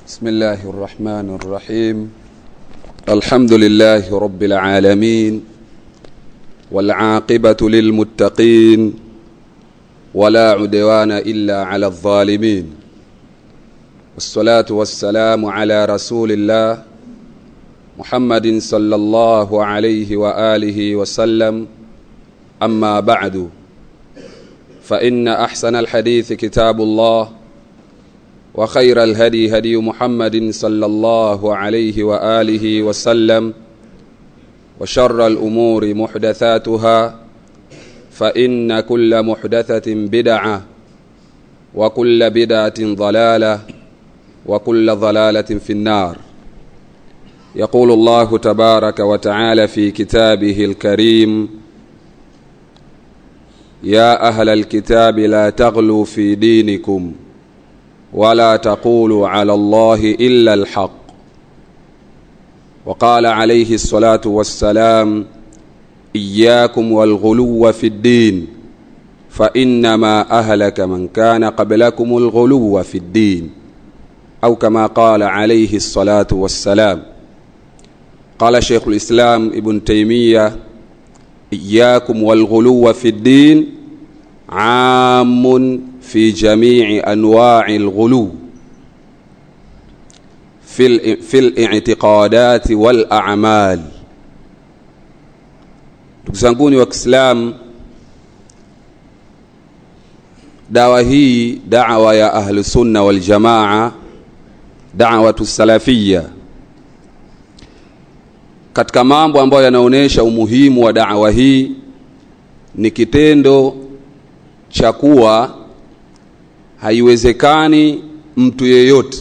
بسم الله الرحمن الرحيم الحمد لله رب العالمين والعاقبة للمتقين ولا عدوان إلا على الظالمين والصلاة والسلام على رسول الله محمد صلى الله عليه وآله وسلم أما بعد فإن أحسن الحديث كتاب الله وخير الهدي هدي محمد صلى الله عليه وآله وسلم وشر الأمور محدثاتها فإن كل محدثة بدعة وكل بدعة ضلالة وكل ضلالة في النار يقول الله تبارك وتعالى في كتابه الكريم يا أهل الكتاب لا تغلوا في دينكم ولا تقولوا على الله إلا الحق وقال عليه الصلاة والسلام إياكم والغلو في الدين فإنما أهلك من كان قبلكم الغلو في الدين أو كما قال عليه الصلاة والسلام قال شيخ الإسلام ابن تيمية إياكم والغلو في الدين عام في جميع أنواع الغلو في, في الاعتقادات والأعمال ndugu zanguni wa Kiislamu, dawa hii dawa ya ahlu sunna wal jamaa, dawatu salafia, katika mambo ambayo yanaonyesha umuhimu wa dawa hii ni kitendo cha kuwa haiwezekani mtu yeyote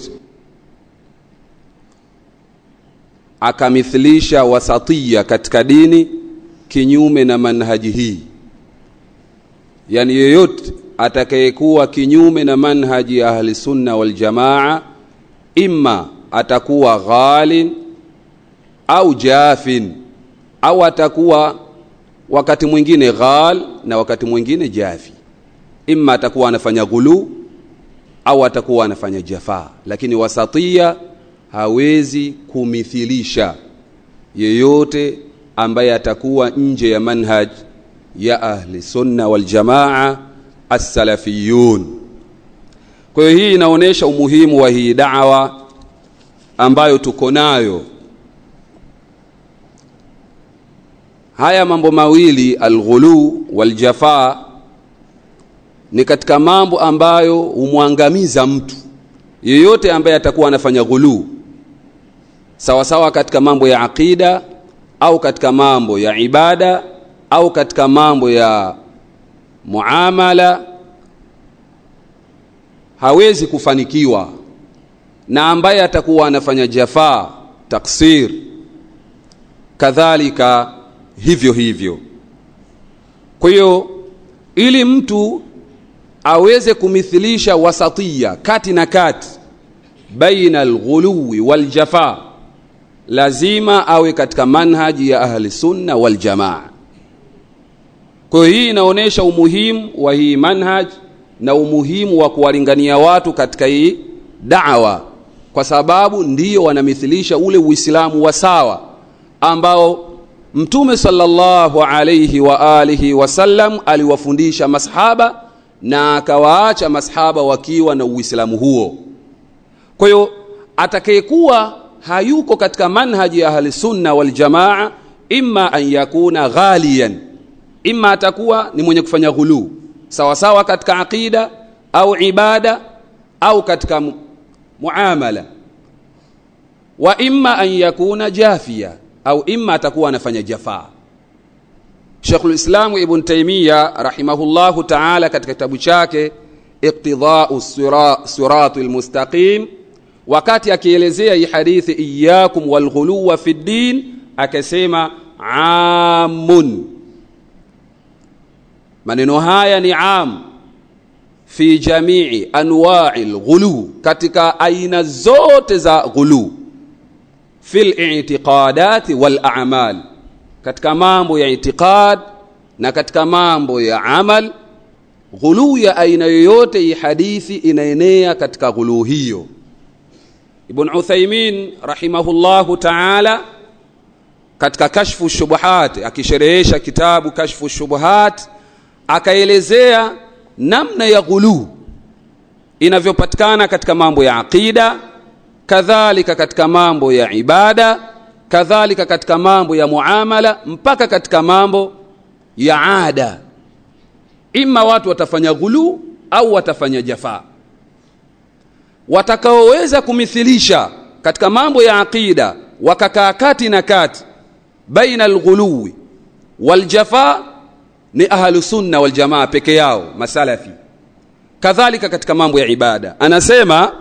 akamithilisha wasatia katika dini kinyume na manhaji hii yani yeyote atakayekuwa kinyume na manhaji ya ahli sunna wal jamaa imma atakuwa ghalin au jafin au atakuwa wakati mwingine ghal na wakati mwingine jafi imma atakuwa anafanya ghulu au atakuwa anafanya jafaa lakini wasatia hawezi kumithilisha yeyote ambaye atakuwa nje ya manhaj ya ahli sunna wal jamaa as-salafiyun kwa hiyo hii inaonyesha umuhimu wa hii da'wa ambayo tuko nayo haya mambo mawili alghulu wal jafaa ni katika mambo ambayo humwangamiza mtu yeyote ambaye atakuwa anafanya ghuluu sawa sawa katika mambo ya aqida au katika mambo ya ibada au katika mambo ya muamala hawezi kufanikiwa na ambaye atakuwa anafanya jafaa taksir kadhalika hivyo hivyo kwa hiyo ili mtu aweze kumithilisha wasatia kati na kati baina alghuluwi waljafa lazima awe katika manhaji ya ahli sunna waljamaa kwa hiyo hii inaonyesha umuhimu wa hii manhaj na umuhimu wa kuwalingania watu katika hii dawa kwa sababu ndiyo wanamithilisha ule uislamu wa sawa ambao mtume sallallahu alayhi wa alihi wasallam aliwafundisha masahaba na akawaacha masahaba wakiwa na uislamu huo kwa hiyo atakayekuwa hayuko katika manhaji ya ahli sunna wal jamaa imma an yakuna ghaliyan imma atakuwa ni mwenye kufanya ghulu sawa sawa katika aqida au ibada au katika muamala wa imma an yakuna jafia au imma atakuwa anafanya jafaa Sheikhul Islam Ibn Taymiyyah rahimahullahu ta'ala katika kitabu chake Iqtida'u Siratul Mustaqim wakati akielezea hii hadithi iyyakum wal ghuluwa fi din akasema amun maneno haya ni am fi jamii anwa'i al katika aina zote za ghulu fil i'tiqadati wal a'mal katika mambo ya itiqad na katika mambo ya amal ghuluu ya aina yoyote hii hadithi inaenea katika ghuluu hiyo ibn uthaimin rahimahullahu taala katika kashfu shubuhat akisherehesha kitabu kashfu shubuhat akaelezea namna ya ghuluu inavyopatikana katika mambo ya aqida kadhalika katika mambo ya ibada kadhalika katika mambo ya muamala mpaka katika mambo ya ada ima watu watafanya ghuluu au watafanya jafaa watakaoweza kumithilisha katika mambo ya aqida wakakaa kati na kati baina alghuluwi waljafa ni ahlu sunna waljamaa peke yao masalafi kadhalika katika mambo ya ibada anasema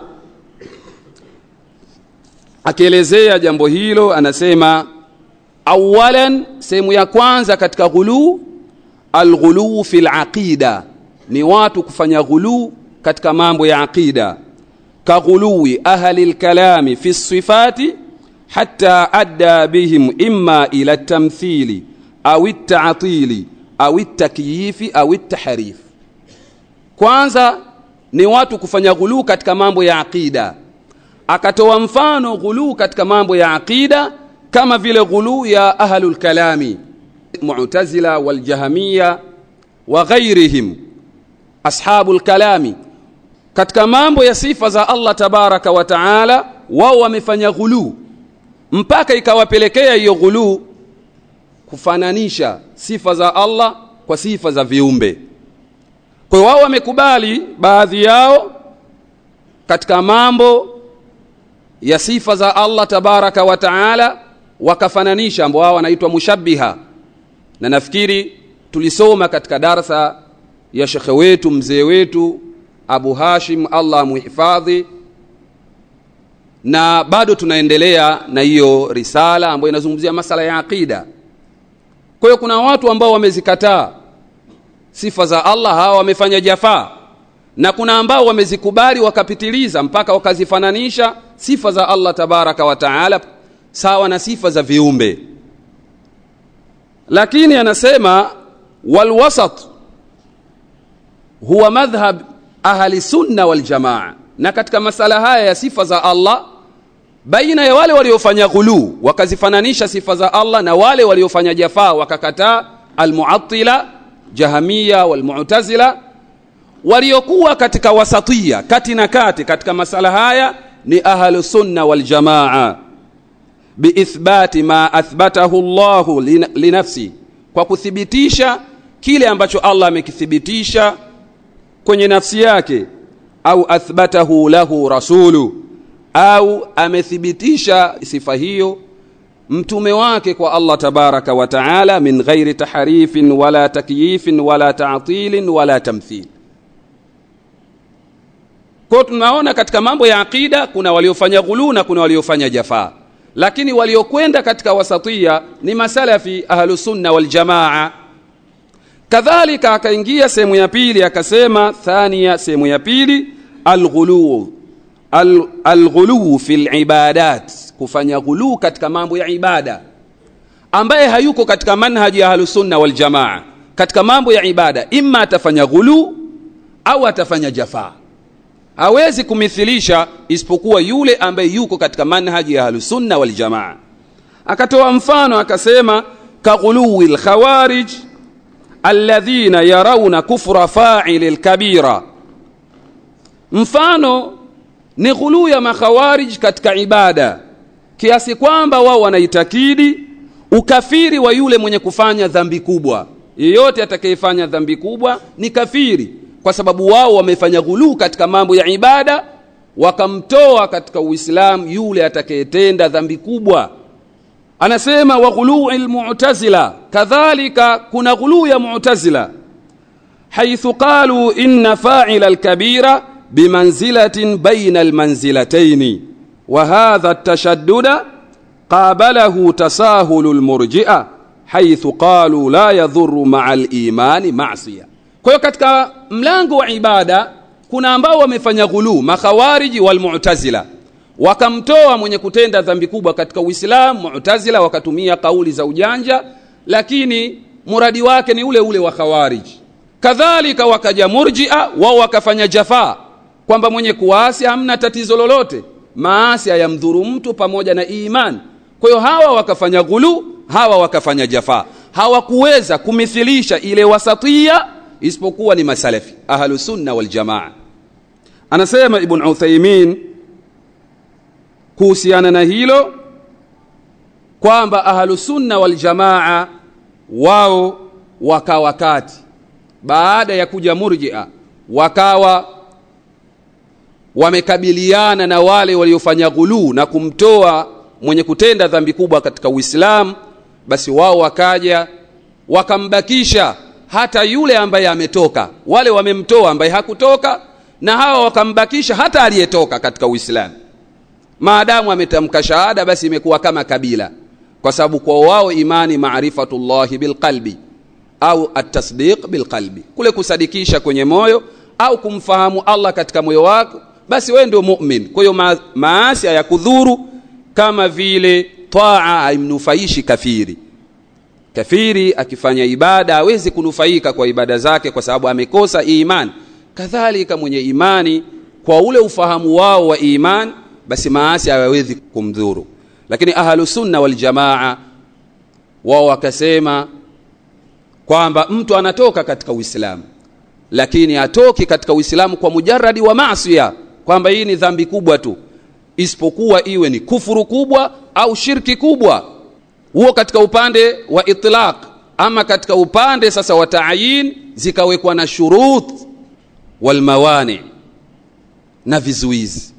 akielezea jambo hilo anasema awalan sehemu ya kwanza katika ghuluu alghuluu fi laqida ni watu kufanya ghuluu katika mambo ya aqida kaghuluwi ahli lkalami fi sifati hatta adda bihim imma ila tamthili au ltaatili au ltakyifi au ltahrif kwanza ni watu kufanya ghuluu katika mambo ya aqida akatoa mfano ghuluu katika mambo ya aqida kama vile ghuluu ya ahlu lkalami mu'tazila waljahamiya wa ghairihim ashabu lkalami katika mambo ya sifa za Allah tabaraka wa taala wao wamefanya ghuluu mpaka ikawapelekea hiyo ghuluu kufananisha sifa za Allah kwa sifa za viumbe kwa hiyo wao wamekubali baadhi yao katika mambo ya sifa za Allah tabaraka wa taala wakafananisha ambao wao wanaitwa mushabbiha na nafikiri tulisoma katika darsa ya shekhe wetu mzee wetu Abu Hashim Allah muhifadhi na bado tunaendelea na hiyo risala ambayo inazungumzia masala ya aqida kwa hiyo kuna watu ambao wamezikataa sifa za Allah hawa wamefanya jafaa na kuna ambao wamezikubali wakapitiliza mpaka wakazifananisha sifa za Allah tabaraka wa taala sawa na sifa za viumbe lakini anasema walwasat huwa madhhab ahli sunna wal jamaa na katika masala haya ya sifa za Allah baina ya wale waliofanya ghuluu wakazifananisha sifa za Allah na wale waliofanya jafaa wakakataa almuattila jahamia walmu'tazila waliokuwa katika wasatia kati na kati katika masala haya ni ahlu sunna wal jamaa biithbati ma athbatahu Allah linafsi kwa kuthibitisha kile ambacho Allah amekithibitisha kwenye nafsi yake au athbatahu lahu rasulu au amethibitisha sifa hiyo mtume wake kwa Allah tabaraka wa taala min ghairi tahrifin wala takyifin wala ta'tilin wala tamthil kwa tunaona katika mambo ya aqida kuna waliofanya ghulu na kuna waliofanya jafaa lakini waliokwenda katika wasatia ni masalafi ahlu sunna wal jamaa kadhalika akaingia sehemu ya pili akasema thania sehemu ya pili alghulu alghulu fil ibadat kufanya ghulu katika mambo ya ibada ambaye hayuko katika manhaji ya ahlusunna wal jamaa katika mambo ya ibada imma atafanya ghulu au atafanya jafaa hawezi kumithilisha isipokuwa yule ambaye yuko katika manhaji ya ahlusunna wal jamaa akatoa mfano akasema kaghuluwi lkhawarij alladhina yarawna kufra fa'ili lkabira mfano ni ghuluu ya makhawarij katika ibada kiasi kwamba wao wanaitakidi ukafiri wa yule mwenye kufanya dhambi kubwa yeyote atakayefanya dhambi kubwa ni kafiri kwa sababu wao wamefanya ghuluu katika mambo ya ibada wakamtoa katika uislamu yule atakayetenda dhambi kubwa anasema wa ghuluu almu'tazila kadhalika kuna ghuluu ya mu'tazila haithu qalu inna fa'ila alkabira bimanzilatin baina almanzilataini wa hadha at-tashaddud qabalahu tasahulu almurji'a haithu qalu la yadhurru ma'a al-imani ma'siyah kwa hiyo katika mlango wa ibada kuna ambao wamefanya ghuluu makhawariji wal mu'tazila wakamtoa mwenye kutenda dhambi kubwa katika Uislamu mu'tazila wakatumia kauli za ujanja lakini muradi wake ni ule ule wa khawariji kadhalika wakaja murji'a wao wakafanya jafaa kwamba mwenye kuasi hamna tatizo lolote maasi hayamdhuru mtu pamoja na iman kwa hiyo hawa wakafanya ghulu hawa wakafanya jafa hawakuweza kumithilisha ile wasatia isipokuwa ni masalafi ahlu sunna wal jamaa anasema ibn uthaymin kuhusiana na hilo kwamba ahlu sunna wal jamaa wao wakawa kati baada ya kuja murjia wakawa wamekabiliana na wale waliofanya ghuluu na kumtoa mwenye kutenda dhambi kubwa katika Uislamu basi wao wakaja wakambakisha hata yule ambaye ametoka wale wamemtoa ambaye hakutoka na hawa wakambakisha hata aliyetoka katika Uislamu maadamu ametamka shahada basi imekuwa kama kabila kwa sababu kwa wao imani maarifatullahi bilqalbi au atasdiq bilqalbi kule kusadikisha kwenye moyo au kumfahamu Allah katika moyo wako basi wewe ndio mu'min kwa hiyo ma maasi hayakudhuru kama vile taa haimnufaishi kafiri kafiri akifanya ibada hawezi kunufaika kwa ibada zake kwa sababu amekosa imani kadhalika mwenye imani kwa ule ufahamu wao wa imani basi maasi hayawezi kumdhuru lakini ahlu sunna wal jamaa wao wakasema kwamba mtu anatoka katika Uislamu lakini atoki katika Uislamu kwa mujarradi wa maasiya kwamba hii ni dhambi kubwa tu isipokuwa iwe ni kufuru kubwa au shirki kubwa huo katika upande wa itlaq ama katika upande sasa wa taayin zikawekwa na shurut wal mawani na vizuizi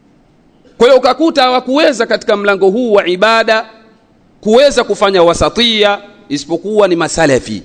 kwa hiyo ukakuta hawakuweza katika mlango huu wa ibada kuweza kufanya wasatia isipokuwa ni masalafi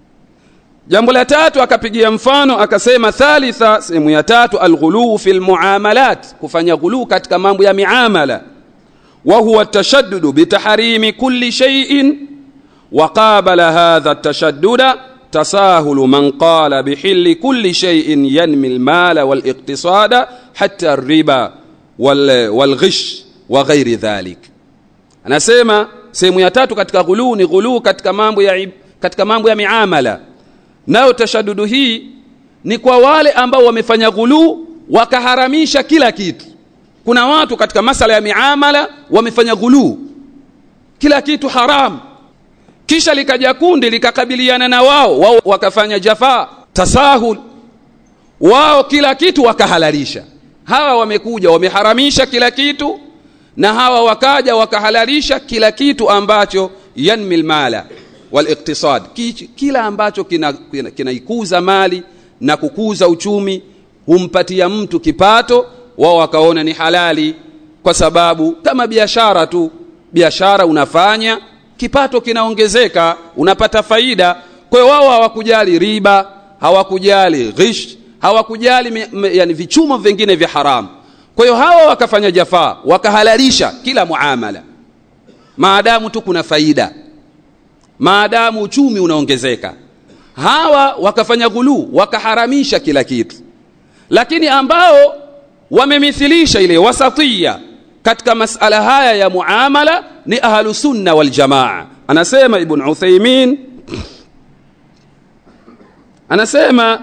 jambo la tatu akapigia mfano akasema thalitha sehemu ya tatu alghuluu fi lmuamalat kufanya ghuluu katika mambo ya miamala wa huwa tashaddudu bitahrimi kulli shay'in wa qabala hadha tashaduda tasahulu man qala bihilli kulli shay'in yanmi almala waliqtisada hatta riba wal, walghish wa ghairi dhalik anasema sehemu ya tatu katika ghuluu ni ghuluu katika mambo ya katika mambo ya miamala nayo tashadudu hii ni kwa wale ambao wamefanya ghuluu wakaharamisha kila kitu kuna watu katika masala ya miamala wamefanya ghuluu kila kitu haram kisha likaja kundi likakabiliana na wao wao wakafanya jafaa tasahul wao kila kitu wakahalalisha hawa wamekuja wameharamisha kila kitu na hawa wakaja wakahalalisha kila kitu ambacho yanmi lmala waliktisad kila ambacho kinaikuza kina, kina mali na kukuza uchumi humpatia mtu kipato wao wakaona ni halali kwa sababu kama biashara tu biashara unafanya kipato kinaongezeka unapata faida kwa hiyo wao hawakujali riba hawakujali ghish hawakujali yani vichumo vingine vya haramu kwa hiyo hawa wakafanya jafaa wakahalalisha kila muamala maadamu tu kuna faida maadamu uchumi unaongezeka hawa wakafanya ghuluu wakaharamisha kila kitu lakini ambao wamemithilisha ile wasatia katika masala haya ya muamala ni ahlu sunna wal jamaa anasema ibn uthaymin anasema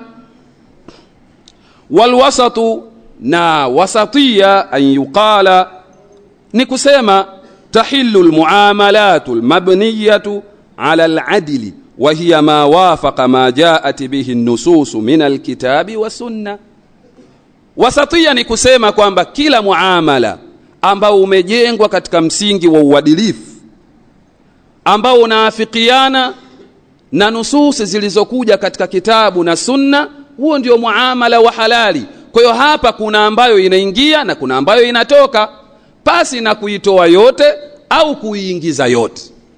walwasatu na wasatia an yuqala ni kusema tahillu almuamalatu almabniyatu على العدل وهي ما وافق ما جاءت به النصوص من الكتاب والسنة wasatia ni kusema kwamba kila muamala ambao umejengwa katika msingi wa uadilifu ambao unaafikiana na nususi zilizokuja katika kitabu na sunna huo ndio muamala wa halali kwa hiyo hapa kuna ambayo inaingia na kuna ambayo inatoka pasi na kuitoa yote au kuiingiza yote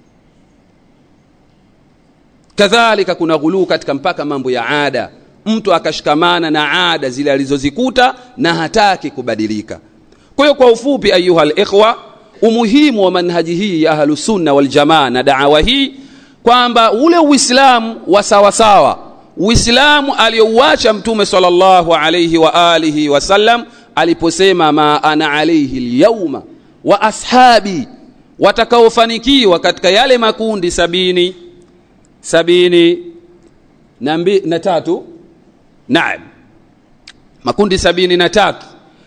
kadhalika kuna ghuluu katika mpaka mambo ya ada mtu akashikamana na ada zile alizozikuta na hataki kubadilika kwa hiyo kwa ufupi ayuha alikhwa umuhimu wa manhaji hii ya ahlusunna waljamaa na daawa hii kwamba ule uislamu wa sawasawa uislamu aliyouacha mtume sallallahu alayhi wa alihi wasallam aliposema ma ana alayhi lyauma wa ashabi watakaofanikiwa katika yale makundi sabini sabini na, mbi, na tatu naam makundi sabini na tatu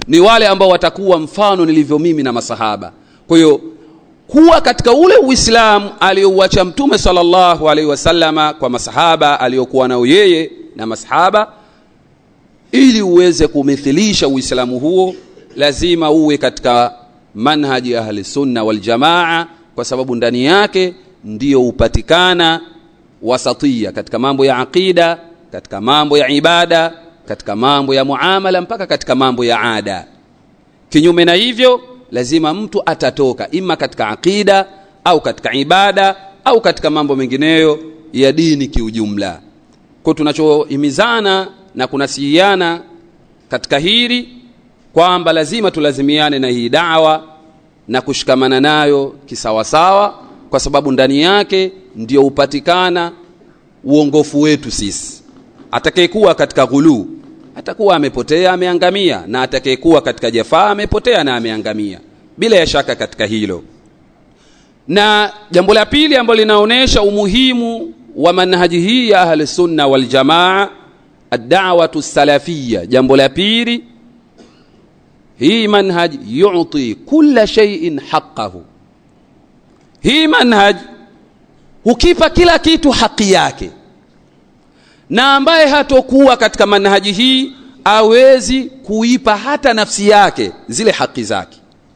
ni wale ambao watakuwa mfano nilivyo mimi na masahaba kwa hiyo kuwa katika ule uislamu aliyouacha mtume sallallahu alaihi wasallama kwa masahaba aliyokuwa nao yeye na masahaba ili uweze kumithilisha uislamu huo lazima uwe katika manhaji ahli sunna wal jamaa kwa sababu ndani yake ndiyo hupatikana wasatia katika mambo ya aqida katika mambo ya ibada katika mambo ya muamala mpaka katika mambo ya ada kinyume na hivyo lazima mtu atatoka ima katika aqida au katika ibada au katika mambo mengineyo ya dini kiujumla kwa tunachohimizana na kunasihiana katika hili kwamba lazima tulazimiane na hii dawa na kushikamana nayo kisawasawa kwa sababu ndani yake ndio hupatikana uongofu wetu sisi atakayekuwa katika ghuluu atakuwa amepotea ameangamia na atakayekuwa katika jafaa amepotea na ameangamia bila ya shaka katika hilo na jambo la pili ambalo linaonyesha umuhimu wa manhaji hii ya ahli sunna wal jamaa ad-da'watu salafiyya jambo la pili hii manhaj yu'ti kulla shay'in haqqahu hii manhaj hukipa kila kitu haki yake na ambaye hatokuwa katika manhaji hii awezi kuipa hata nafsi yake zile haki zake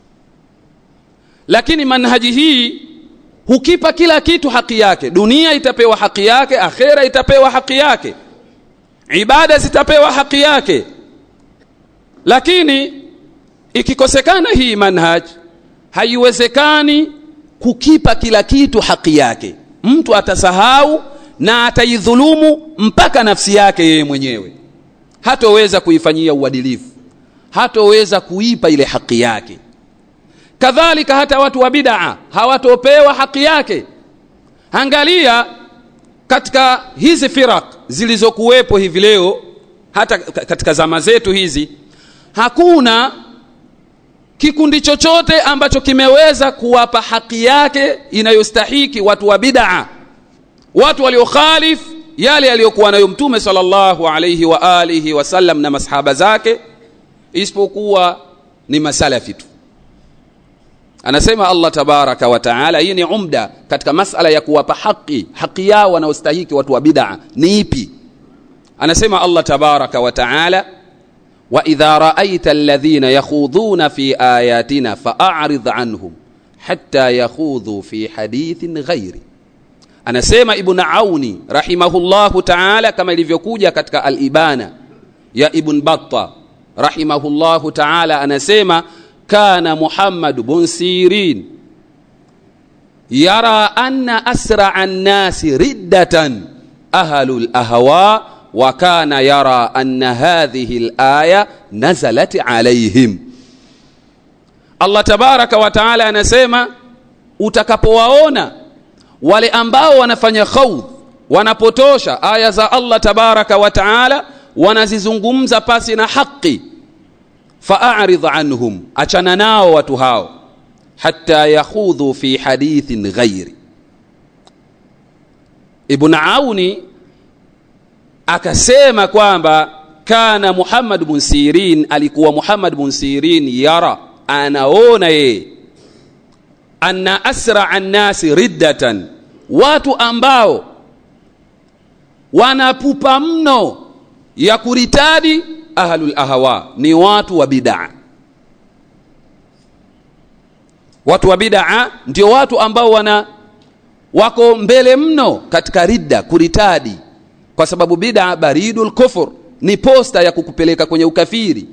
lakini manhaji hii hukipa kila kitu haki yake dunia itapewa haki yake akhera itapewa haki yake ibada zitapewa haki yake lakini ikikosekana hii manhaj haiwezekani kukipa kila kitu haki yake mtu atasahau na ataidhulumu mpaka nafsi yake yeye mwenyewe hatoweza kuifanyia uadilifu hatoweza kuipa ile haki yake kadhalika hata watu wa bid'a hawatopewa haki yake angalia katika hizi firak zilizokuwepo hivi leo hata katika zama zetu hizi hakuna kikundi chochote ambacho kimeweza kuwapa haki yake inayostahiki watu wa bid'a watu waliokhalif yale aliyokuwa nayo mtume sallallahu alayhi wa alihi wasallam na masahaba zake isipokuwa ni masalafi tu anasema Allah tabaraka wa taala hii ni umda katika masala ya kuwapa haki haki yao wanaostahiki watu wa bid'a ni ipi anasema Allah tabaraka wa taala wa idha ra'aita alladhina yakhudhuna fi ayatina fa'arid anhum hatta yakhudhu fi hadithin ghairi anasema ibn auni rahimahullahu taala kama ilivyokuja katika al-ibana ya ibn batta rahimahullahu taala anasema kana muhammad bun sirin yara anna asra an-nasi riddatan ahlul ahwa wa kana yara anna hadhihi al-aya nazalat alayhim Allah tabaraka wa taala anasema utakapowaona wale ambao wanafanya khawd wanapotosha aya za Allah tabaraka wa taala wanazizungumza pasi na haki fa'arid anhum achana nao watu hao hatta yakhudhu fi hadithin ghairi ibn auni akasema kwamba kana muhammad bin sirin alikuwa muhammad bin sirin yara anaona yeye anna asra annasi riddatan watu ambao wanapupa mno ya kuritadi ahlul ahwa ni watu wa bid'a watu wa bid'a ndio watu ambao wana wako mbele mno katika ridda kuritadi kwa sababu bid'a baridul kufur ni posta ya kukupeleka kwenye ukafiri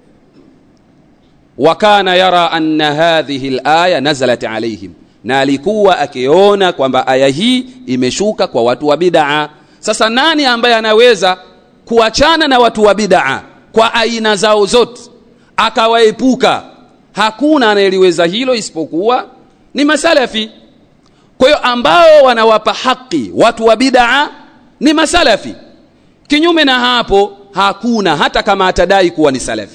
wa kana yara anna hadhihi alaya nazalat alaihim na alikuwa akiona kwamba aya hii imeshuka kwa watu wa bid'a sasa nani ambaye anaweza kuachana na watu wa bid'a kwa aina zao zote akawaepuka hakuna anayeliweza hilo isipokuwa ni masalafi kwa hiyo ambao wanawapa haki watu wa bid'a ni masalafi kinyume na hapo hakuna hata kama atadai kuwa ni salafi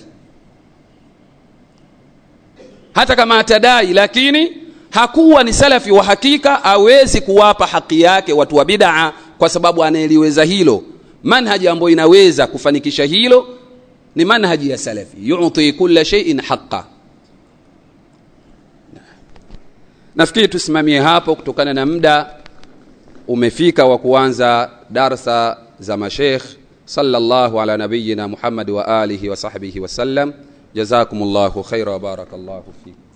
hata kama atadai lakini hakuwa ni salafi wa hakika awezi kuwapa haki yake watu wa bid'a kwa sababu anayeliweza hilo manhaji ambayo inaweza kufanikisha hilo ni manhaji ya salafi yuti kulla shay'in haqqa nafikiri tusimamie hapo kutokana na muda umefika wa kuanza darsa za mashekh sallallahu ala nabiyina muhammad wa alihi wa sahbihi wasallam jazakumullahu khaira wa barakallahu fikum